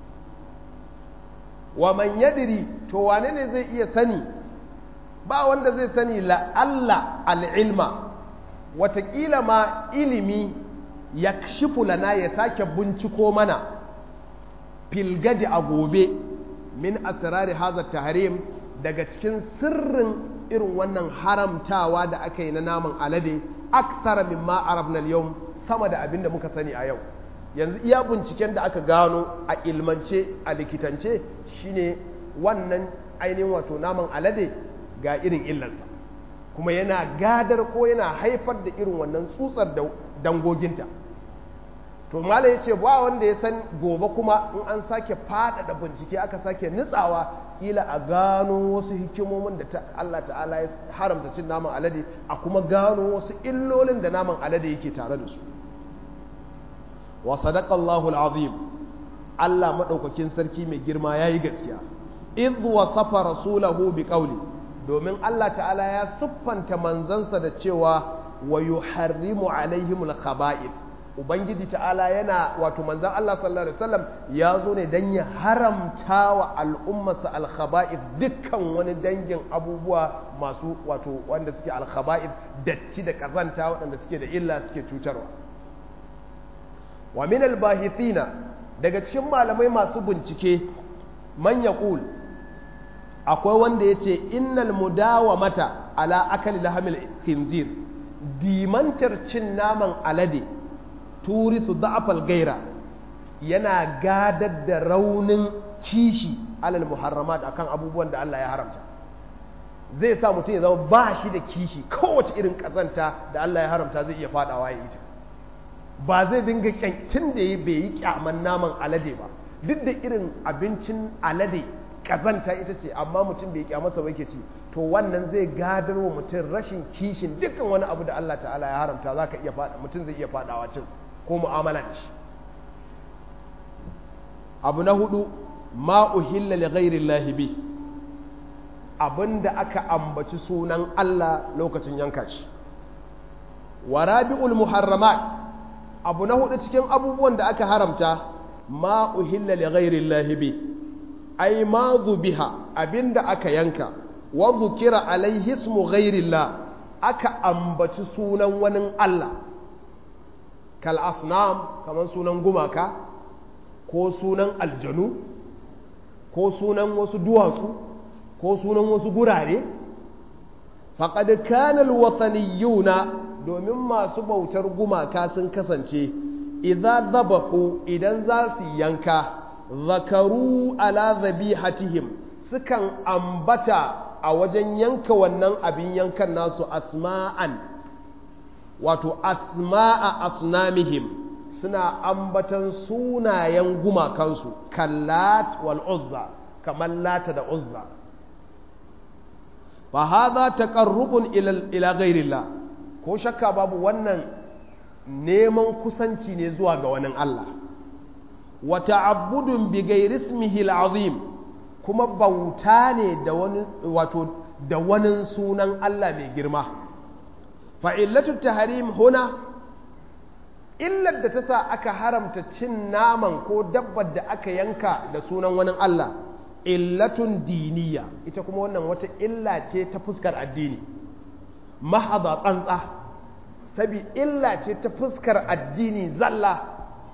Speaker 1: wa man yadri to wane ne zai iya sani ba wanda zai sani la'alla al'ilma watakila ma ilimi ya shifu lana ya sake binciko mana filgadi a gobe min asirari haza tahrim daga cikin sirrin irin wannan haramtawa da aka yi na naman alade aksara mimma arabna yau sama da abin da muka sani a yau yanzu iya binciken da aka gano a ilmance a likitance shine wannan ainihin wato naman alade ga irin illarsa kuma yana gadar ko yana haifar da irin wannan tsutsar da dangoginta to mala ya ce ba wanda ya san gobe kuma in an sake faɗaɗa bincike aka sake nutsawa ila a gano wasu hikimomin da Allah ta'ala ya haramta cin naman alade a kuma gano wasu illolin da naman alade yake tare da su wa sadaqallahu alazim Allah madaukakin sarki mai girma yayi gaskiya idh wasafa rasulahu biqawli domin Allah ta'ala ya siffanta manzansa da cewa wa yuharrimu alaihimul khaba'ith ubangiji ta'ala yana wato manzan Allah sallallahu alaihi wasallam ya zo ne dan ya haramta wa al'ummarsa al-khaba'ith dukkan wani dangin abubuwa masu wato wanda suke al-khaba'ith datti da kazanta waɗanda suke da illa suke cutarwa wa min al-bahithina daga cikin malamai masu bincike man yaqul akwai wanda ya ce innal mudawamata ala akali lahamil khinzir dimantar cin naman alade turisu da'afal gaira yana gadar da raunin kishi alal muharramat akan abubuwan da Allah ya haramta zai sa mutum ya zama ba shi da kishi kowace irin kazanta da Allah ya haramta zai iya fadawa ya yi ta ba zai dinga kyancin da ya bai yi kyaman naman alade ba duk da irin abincin alade kazanta ita ce amma mutum bai kyamarsa ba yake ci to wannan zai gadar wa mutum rashin kishin dukkan wani abu da Allah ta'ala ya haramta za ka iya fada mutum zai iya fadawa cin ko mu'amala da shi abu na hudu ma uhilla li ghairi llahi bi abinda aka ambaci sunan Allah lokacin yanka shi wa rabi'ul muharramat abu na hudu cikin abubuwan da aka haramta ma uhilla li ghairi llahi bi ai ma biha abinda aka yanka wa dhukira alaihi ismu ghairi llah aka ambaci sunan wani Allah kal asnam kaman sunan gumaka ko sunan aljanu ko sunan wasu duwatsu ko sunan wasu gurare faƙad kanal wataniyuna domin masu bautar gumaka sun kasance idan zabahu idan za su yanka zakaru ala zabihatihim sukan ambata a wajen yanka wannan abin yankan nasu asma'an wato asma'a asnamihim suna ambatan sunayen gumakansu kallat wal uzza kamar lata da uzza fa hadha taqarrubun ila ila ghairillah ko shakka babu wannan neman kusanci ne zuwa ga wani Allah wa ta'abbudun bi ghairi ismihi al-azim kuma bauta ne da wani wato da wani sunan Allah mai girma fa illatu tahrim huna illar da ta sa aka haramta cin naman ko dabbar da aka yanka da sunan wani Allah illatun diniya ita kuma wannan wata illa ce ta fuskar addini mahaza tsantsa sabi illa ce ta fuskar addini zalla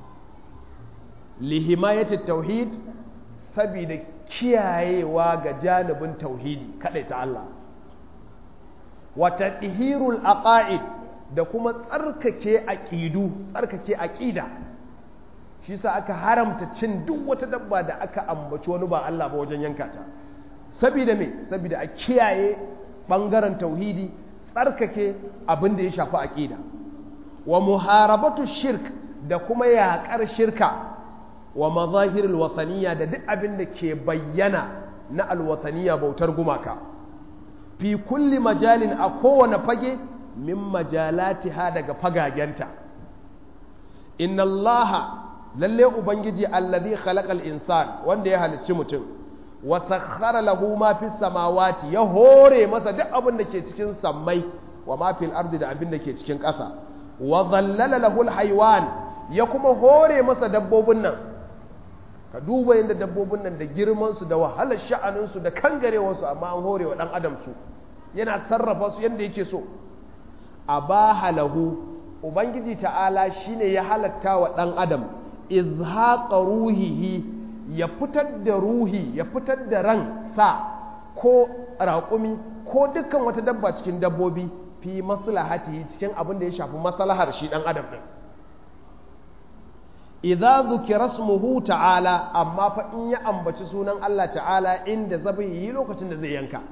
Speaker 1: lihimayati tauhid saboda kiyayewa ga janibin tauhidi kadai ta Allah wata ihirul aqaid da kuma tsarkake aqidu tsarkake aqida shi sa aka haramta cin duk wata dabba da aka ambaci wani ba Allah ba wajen yanka ta saboda me saboda a kiyaye bangaren tauhidi tsarkake abin da ya shafi aqida wa muharabatu shirk da kuma yaƙar shirka wa mazahirul wasaniya da duk abin da ke bayyana na alwasaniya bautar gumaka fi kulli majalin a kowane fage min majalatiha daga fagagenta inna allaha lalle ubangiji allazi khalaqal insan wanda ya halicci mutum wa sakhkhara lahu ma fis samawati ya hore masa duk abin da ke cikin sammai wa ma fil ardi da abin da ke cikin ƙasa wa dhallala lahu al ya kuma hore masa dabbobin nan ka duba yadda dabbobin nan da girman su da wahalar sha'anin su da kangarewar su amma an hore wa dan adam su yana sarrafa su yadda yake so abaha lahu ubangiji ta'ala shine ya halatta wa dan adam izhaqa ruhihi ya fitar da ruhi ya fitar da ran sa ko raƙumi ko dukkan wata dabba cikin dabbobi fi maslahati cikin abin da ya shafi maslahar shi dan adam din idza dhukira ismuhu ta'ala amma fa in ya ambaci sunan Allah ta'ala inda zabihi lokacin da zai yanka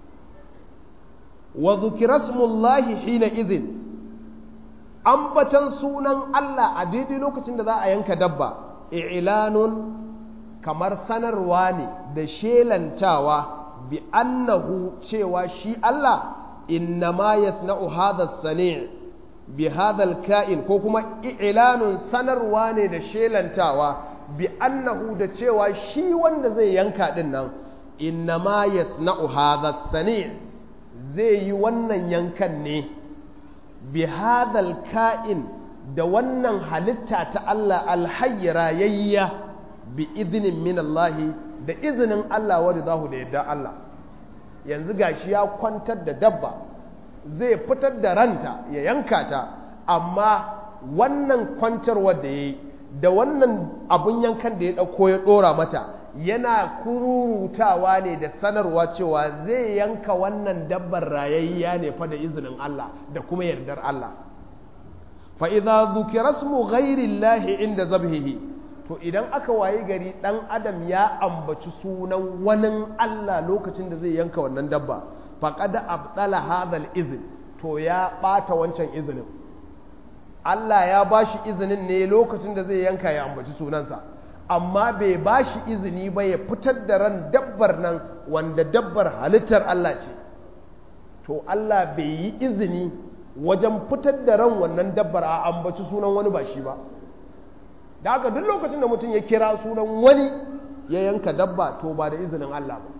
Speaker 1: wa dhukira ismullahi hina idhin ambatan sunan Allah a daidai lokacin da za a yanka dabba i'lanun kamar sanarwa ne da shelantawa bi annahu cewa shi Allah innama yasna'u hadha sani' bi hadha kain ko kuma i'lanun sanarwa ne da shelantawa bi annahu da cewa shi wanda zai yanka din nan innama yasna'u hadha sani' zai yi wannan yankan ne bi hadha kain da wannan halitta ta Allah alhayyara yayya bi izinin min Allah da izinin Allah wadda za da yadda Allah yanzu gashi ya kwantar da dabba zai fitar da ranta ya yanka ta amma wannan kwantarwar da ya yi da wannan abun yankan da ya ɗauko ya ɗora mata yana kururutawa ne da sanarwa cewa zai yanka wannan dabbar rayayya ne fa da izinin Allah da kuma yardar Allah fa'iza zukira su ghairi inda zabhihi to idan aka wayi gari ɗan adam ya ambaci sunan wani Allah lokacin da zai yanka wannan dabba faqad abdala hadha izin to ya ɓata wancan izinin Allah ya ba shi izinin ne lokacin da zai yanka ya ambaci sunansa amma bai ba shi izini ba ya fitar da ran dabbar nan wanda dabbar halittar Allah ce to Allah bai yi izini wajen fitar da ran wannan dabbar a ambaci sunan wani ba shi ba da haka duk lokacin da mutum ya kira sunan wani ya yanka dabba to ba da izinin Allah ba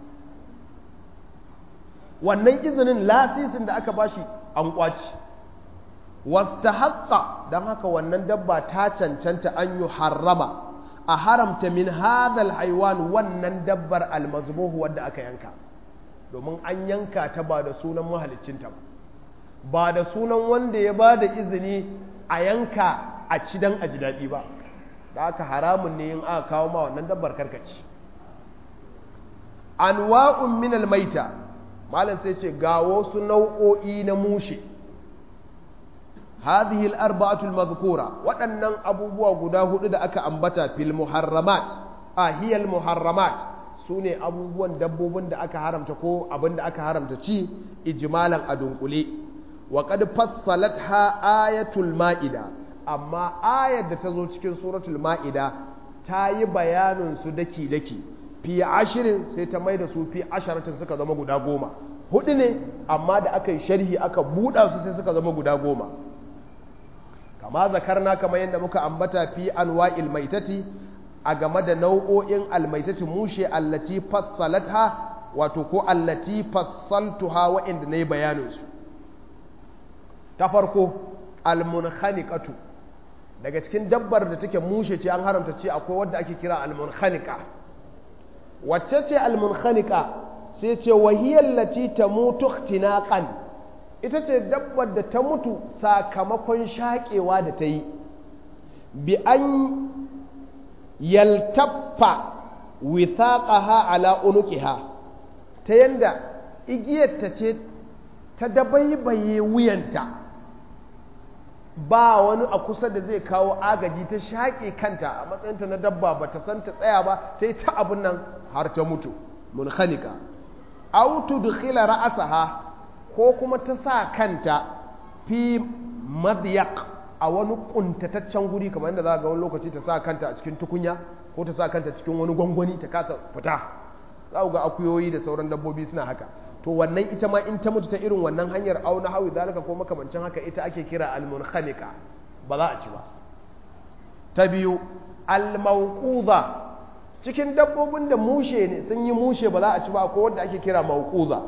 Speaker 1: wannan izinin lasisin da aka bashi an kwaci wasta haƙa don haka wannan dabba ta cancanta an yi harrama a haramta min hadal haiwan wannan dabbar almazbuhu wadda aka yanka domin an yanka ta ba da sunan mahalicinta ba ba da sunan wanda ya ba da izini a yanka a ci don a ji daɗi ba da aka haramun ne in aka kawo ma wannan dabbar karkaci anwa'un min almaita malam sai ce ga wasu nau'o'i na mushe hadhihi al-arba'atu al-madhkura waɗannan abubuwa guda hudu da aka ambata fil muharramat a hiya al-muharramat sune abubuwan dabbobin da aka haramta ko abin da aka haramta ci ijmalan a dunkule wa qad fassalatha ayatul ma'ida amma ayar da ta zo cikin suratul ma'ida ta yi bayanin su daki daki fi ashirin sai ta mai da su fi asharatin suka zama guda goma hudu ne amma da aka yi sharhi aka buɗa su sai suka zama guda goma kama zakarna kamar yadda muka ambata fi anwa'il maitati a game da nau'o'in almaitati mushe allati fassalatha wato ko allati fassaltuha wa'inda na yi bayaninsu ta farko almunkhaniqatu daga cikin dabbar da take mushe ce an haramta ce akwai wadda ake kira almunkhaniqa wacce ce almunkhaniqa sai ce wahiyar lati ta mutu ikhtinaqan ita ce dabbar da ta mutu sakamakon shaƙewa da ta yi bi an yaltaffa withaqaha ala unuqiha ta yanda igiyarta ce ta dabaibaye wuyanta ba wani a kusa da zai kawo agaji ta shaƙe kanta a matsayinta na dabba ba ta san ta tsaya ba ta yi ta abin nan har ta mutu munhanika aw tudkhila ra'saha ko kuma ta sa kanta fi madyak a wani kuntataccen guri kamar yadda za ga wani lokaci ta sa kanta a cikin tukunya ko ta sa kanta cikin wani gwangwani ta kasa fita za ga akuyoyi da sauran dabbobi suna haka to wannan ita ma in ta mutu ta irin wannan hanyar auna hawi zalika ko makamancin haka ita ake kira almunhanika ba za a ci ba ta biyu almauquza cikin dabbobin da mushe ne sun yi mushe ba za a ci ba ko wanda ake kira mauquza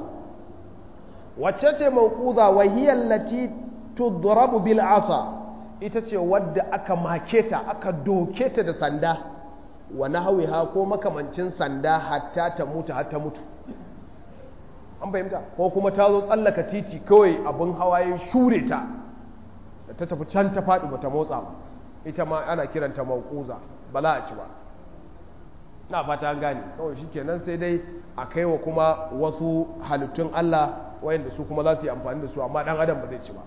Speaker 1: wacce ce mauquza wa hiya allati tudrabu bil asa ita ce wadda aka make ta aka doke ta da sanda wa nahwiha ko makamancin sanda hatta ta mutu har ta mutu an fahimta ko kuma ta zo tsallaka titi kawai abin hawaye shure ta da ta tafi can ta faɗi bata motsa ba ita ma ana kiranta mauquza ba za a ci ba na fata an gane kawai shikenan sai dai a kai wa kuma wasu halittun Allah wayanda su kuma za su yi amfani da su amma dan adam ba zai ci ba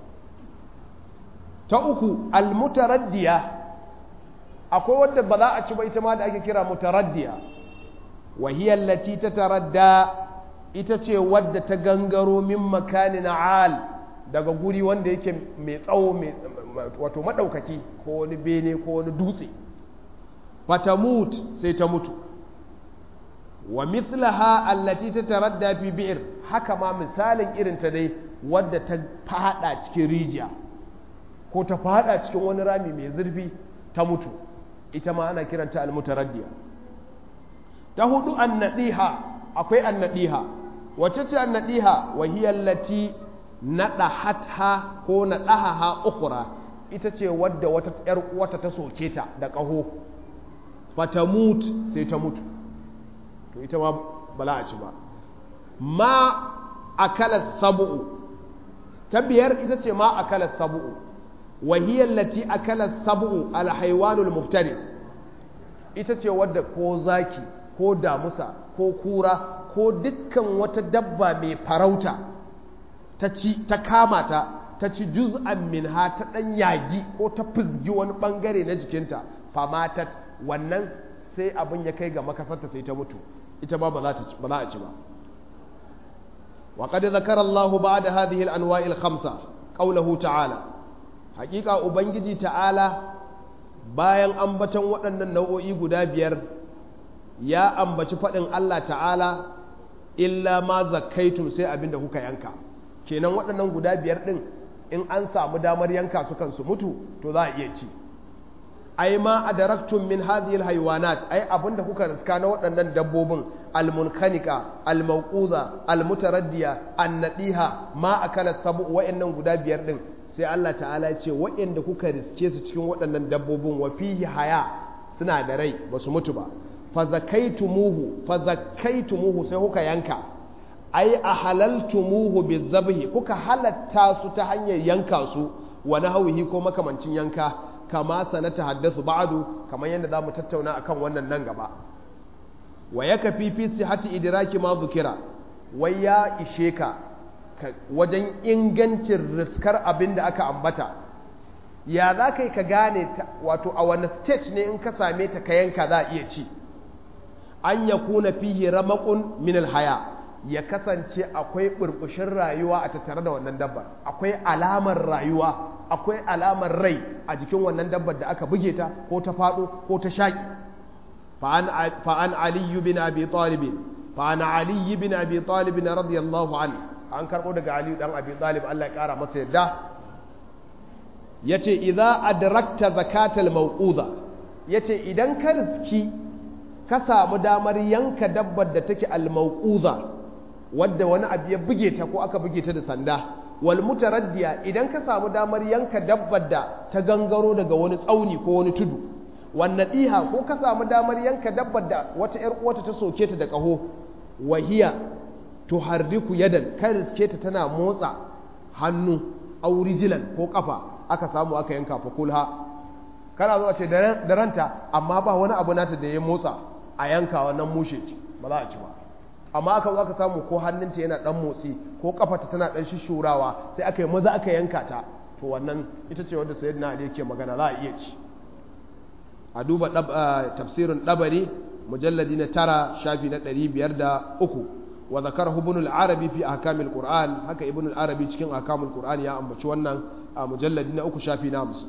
Speaker 1: ta uku almutaraddiya akwai wadda ba za a ci ba ita ma da ake kira mutaraddiya wa hiya allati tataradda ita ce wadda ta gangaro min makanin al daga guri wanda yake mai tsawo wato madaukaki ko wani bene ko wani dutse fatamut sai ta mutu wa mithlaha allati tataradda fi bi'r haka ma misalin irin ta dai wadda ta fada cikin rijiya ko ta fada cikin wani rami mai zurfi ta mutu ita ma ana kiranta almutaraddiya ta hudu annadiha akwai annadiha wacce ce annadiha wa hiya allati nadahatha ko nadahaha ukhra ita ce wadda wata yar uwata ta soke ta da kaho fatamut sai ta mutu to ita ma bala a ci ba ma akalat sab'u ta biyar ita ce ma akalat sab'u wa hiya allati akalat sab'u al haywanul muftaris ita ce wadda ko zaki ko damusa ko kura ko dukkan wata dabba mai farauta ta ci ta kama ta ta ci juz'an minha ta dan yagi ko ta fizgi wani bangare na jikinta famatat wannan sai abin ya kai ga makasarta sai ta mutu ita ba ba za a ci ba وقد ذكر الله بعد هذه الأنواع الخمسة قوله تعالى حقيقة أبنجي تعالى bayan ambaton waɗannan nau'o'i guda biyar ya ambaci faɗin Allah ta'ala illa ma zakkaitum sai abinda kuka yanka kenan waɗannan guda biyar ɗin in an samu damar yanka su kansu mutu to za a iya ci ai ma adaraktum min hadhihi alhayawanat ai abinda kuka riska na waɗannan dabbobin almunkanika almauquza almutaraddiya annadiha ma akala sabu wa'annan guda biyar din sai Allah ta'ala ya ce wa'anda kuka riske su cikin waɗannan dabbobin wa fihi haya suna da rai ba su mutu ba fa zakaitumuhu fa zakaitumuhu sai kuka yanka ai ahalaltumuhu bizabhi kuka halatta su ta hanyar yanka su wa nahwihi ko makamancin yanka kama sanata haddasu ba'adu kamar yadda za mu tattauna akan wannan nan gaba wa ya kafi fi sihati idraki ma zukira wai ya ishe ka wajen ingancin riskar abin da aka ambata ya za ka yi ka gane wato a wani stage ne in ka same ta ka yanka za a iya ci an ya kuna fihi ramakun min haya ya kasance akwai burbushin rayuwa a tattare da wannan dabbar akwai alamar rayuwa akwai alamar rai a jikin wannan dabbar da aka buge ta ko ta faɗo ko ta shaƙi fa'an aliyu bin abi talibin fa'an aliyu bin abi talibin radiyallahu an an karɓo daga aliyu ɗan abi talib Allah ya ƙara masa yadda ya ce idan adrakta zakatal mawquza ya ce idan ka riski ka samu damar yanka dabbar da take al-mawquza wadda wani abu ya buge ta ko aka buge ta da sanda wal mutaraddiya idan ka samu damar yanka dabbar da ta gangaro daga wani tsauni ko wani tudu wannan diha ko ka samu damar yanka dabbar da wata yar uwata ta soke ta da kaho wahiya tuharriku yadan kai riske ta tana motsa hannu aurijilan ko kafa aka samu aka yanka fa kulha kana zuwa ce da ranta amma ba wani abu nata da ya motsa a yanka wannan mushe ce ba za a ci ba amma aka zo aka samu ko hannunta yana dan motsi ko kafarta tana dan shishurawa sai aka yi maza aka yanka ta to wannan ita ce wanda sayyidina ali yake magana za a iya ci a duba tafsirin dabari mujalladi na tara shafi na ɗari biyar da uku wa zakar ibn al-arabi fi ahkamil qur'an haka ibn al-arabi cikin ahkamul qur'an ya ambaci wannan a mujalladi na uku shafi na hamsin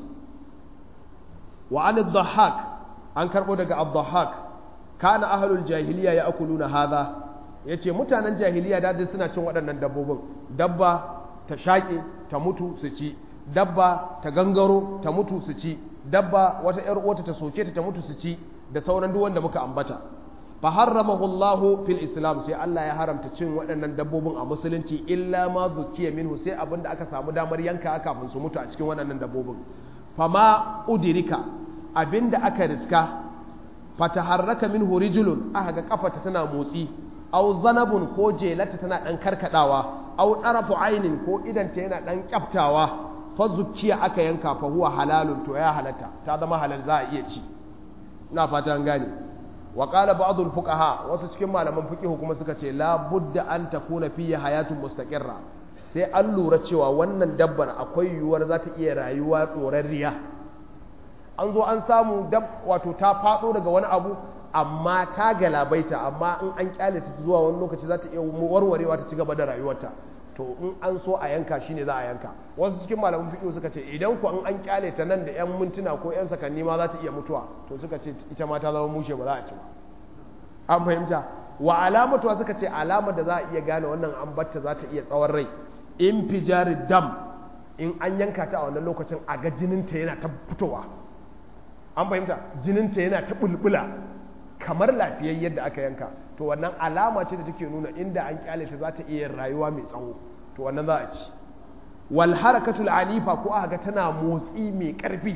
Speaker 1: wa an ad-dhahhak an karbo daga ad-dhahhak kana ahlul jahiliya ya'kuluna hadha ya ce mutanen jahiliya dadin suna cin waɗannan dabbobin dabba ta shaƙe ta mutu su ci dabba ta gangaro ta mutu su ci dabba wata ‘yar uwata ta soke ta ta mutu su ci da sauran duk wanda muka ambata fa harramahu Allahu fil islam sai Allah ya haramta cin waɗannan dabbobin a musulunci illa ma zukiya minhu sai abin da aka samu damar yanka kafin su mutu a cikin waɗannan dabbobin fama udirika abinda aka riska fataharraka minhu rijulun aka ga kafata tana motsi au zanabun ko jelata tana ɗan karkadawa au ɗarafu ainin ko idanta yana ɗan kyaftawa fa zukiya aka yanka fa huwa halalun to ya halatta ta zama halal za a iya ci ina fata an gane wa qala ba'dul fuqaha wasu cikin malaman fiqh kuma suka ce la budda an takuna fiye hayatun mustaqirra sai an lura cewa wannan dabbar akwai yiwuwar za ta iya rayuwa ɗorarriya an zo an samu dab wato ta faɗo daga wani abu amma ta galabaita amma in an kyale ta zuwa wani lokaci za ta iya warwarewa ta ci gaba da rayuwarta to in an so a yanka shi ne za a yanka wasu cikin malaman fiƙo suka ce idan ku in an kyale ta nan da 'yan mintuna ko 'yan sakanni ma za ta iya mutuwa to suka ce ita ma ta zama mushe ba za a ci ba an fahimta wa alamatuwa suka ce alamar da za a iya gane wannan an batta za ta iya tsawon rai in fijari dam in an yanka ta a wannan lokacin a ga jininta yana ta fitowa an fahimta jininta yana ta bulbula kamar lafiyayyen yadda aka yanka to wannan alama ce da take nuna inda an kyale ta za ta iya rayuwa mai tsawo to wannan za a ci wal harakatul anifa ko aka ga tana motsi mai karfi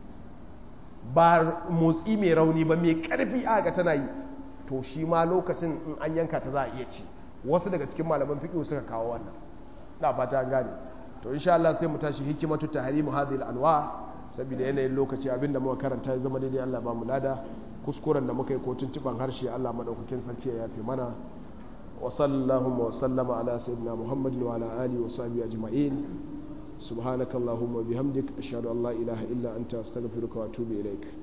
Speaker 1: ba motsi mai rauni ba mai karfi aka ga tana yi to shi ma lokacin in an yanka ta za a iya ci wasu daga cikin malaman fiqh suka kawo wannan na fata an gane to insha Allah sai mu tashi hikimatu tahrimu hadhihi al-anwa saboda yanayin lokaci abinda muka karanta ya zama daidai Allah ba mu lada kuskuren da muka yi ko tuntuban harshe Allah madaukakin sarki ya yafe mana wa sallallahu wa sallama ala sayyidina Muhammadin wa ala alihi wa sahbihi ajma'in subhanakallahumma wa bihamdik ashhadu an la ilaha illa anta astaghfiruka wa atubu ilaik